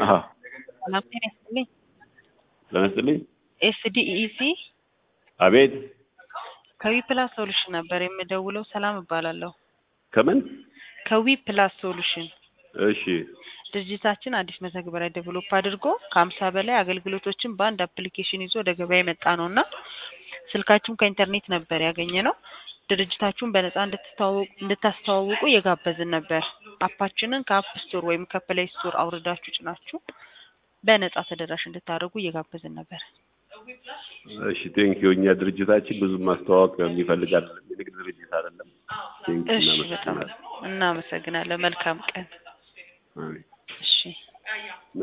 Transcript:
አሀ ሰላም ጤና ይስጥልኝ። ለመስልኝ ኤስዲኢሲ አቤት ከዊ ፕላስ ሶሉሽን ነበር የምደውለው። ሰላም እባላለሁ። ከምን ከዊ ፕላስ ሶሉሽን እሺ ድርጅታችን አዲስ መተግበሪያ ዴቨሎፕ አድርጎ ከሀምሳ በላይ አገልግሎቶችን በአንድ አፕሊኬሽን ይዞ ወደ ገበያ የመጣ ነው እና ስልካችሁን ከኢንተርኔት ነበር ያገኘ ነው። ድርጅታችሁን በነፃ እንድትተዋወቁ እንድታስተዋውቁ እየጋበዝን ነበር። አፓችንን ከአፕ ስቶር ወይም ከፕሌይ ስቶር አውርዳችሁ ጭናችሁ በነፃ ተደራሽ እንድታደርጉ እየጋበዝን ነበር። እሺ ቴንኪዩ እኛ ድርጅታችን ብዙ ማስተዋወቅ የሚፈልግ አይደለም የንግድ ድርጅት አይደለም ቴንኪዩ እሺ በጣም እናመሰግናለን እናመሰግናለን። መልካም ቀን። አሜን እሺ